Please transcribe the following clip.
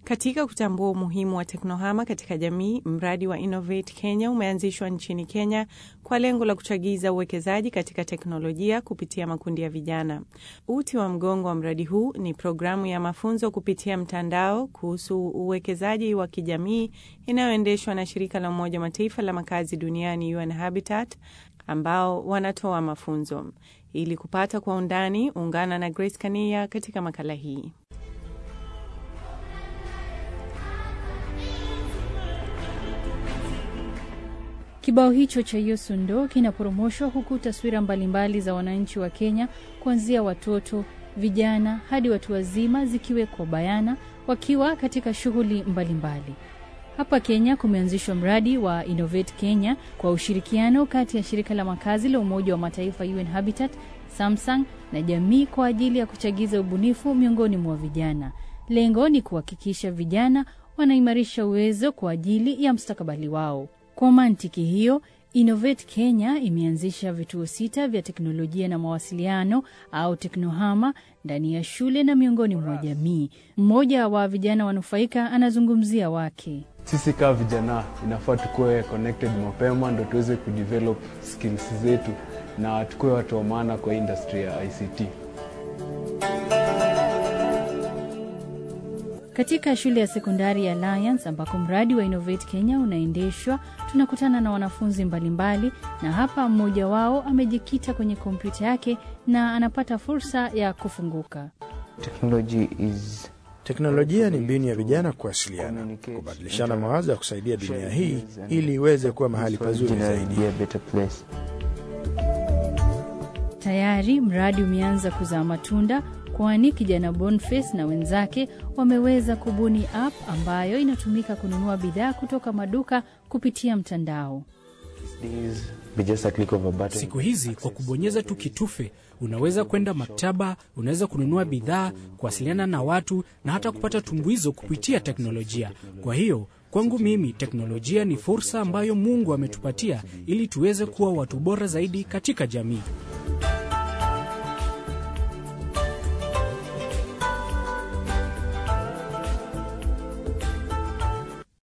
Katika kutambua umuhimu wa teknohama katika jamii, mradi wa Innovate Kenya umeanzishwa nchini Kenya kwa lengo la kuchagiza uwekezaji katika teknolojia kupitia makundi ya vijana. Uti wa mgongo wa mradi huu ni programu ya mafunzo kupitia mtandao kuhusu uwekezaji wa kijamii inayoendeshwa na shirika la Umoja wa Mataifa la makazi duniani UN Habitat, ambao wanatoa mafunzo. Ili kupata kwa undani, ungana na Grace Kania katika makala hii. Kibao hicho cha Yosundo kinaporomoshwa huku taswira mbalimbali za wananchi wa Kenya kuanzia watoto, vijana hadi watu wazima zikiwekwa bayana wakiwa katika shughuli mbalimbali. Hapa Kenya kumeanzishwa mradi wa Innovate Kenya kwa ushirikiano kati ya shirika la makazi la Umoja wa Mataifa UN Habitat, Samsung na jamii kwa ajili ya kuchagiza ubunifu miongoni mwa vijana. Lengo ni kuhakikisha vijana wanaimarisha uwezo kwa ajili ya mustakabali wao. Kwa mantiki hiyo, Innovate Kenya imeanzisha vituo sita vya teknolojia na mawasiliano au teknohama ndani ya shule na miongoni mwa jamii. Mmoja wa vijana wanufaika anazungumzia wake. Sisi kama vijana inafaa tukuwe connected mapema ndo tuweze kudevelop skills zetu na tukuwe watu wa maana kwa industry ya ICT. Katika shule ya sekondari ya Alliance ambako mradi wa Innovate Kenya unaendeshwa, tunakutana na wanafunzi mbalimbali, na hapa mmoja wao amejikita kwenye kompyuta yake na anapata fursa ya kufunguka. Technology is Teknolojia ni mbinu ya vijana kuwasiliana, kubadilishana mawazo ya kusaidia dunia hii ili iweze kuwa mahali pazuri zaidi. be a better place. Tayari mradi umeanza kuzaa matunda, kwani kijana Boniface na wenzake wameweza kubuni app ambayo inatumika kununua bidhaa kutoka maduka kupitia mtandao. These be just a click of a button. Siku hizi kwa kubonyeza tu kitufe unaweza kwenda maktaba, unaweza kununua bidhaa, kuwasiliana na watu na hata kupata tumbuizo kupitia teknolojia. Kwa hiyo kwangu mimi teknolojia ni fursa ambayo Mungu ametupatia ili tuweze kuwa watu bora zaidi katika jamii.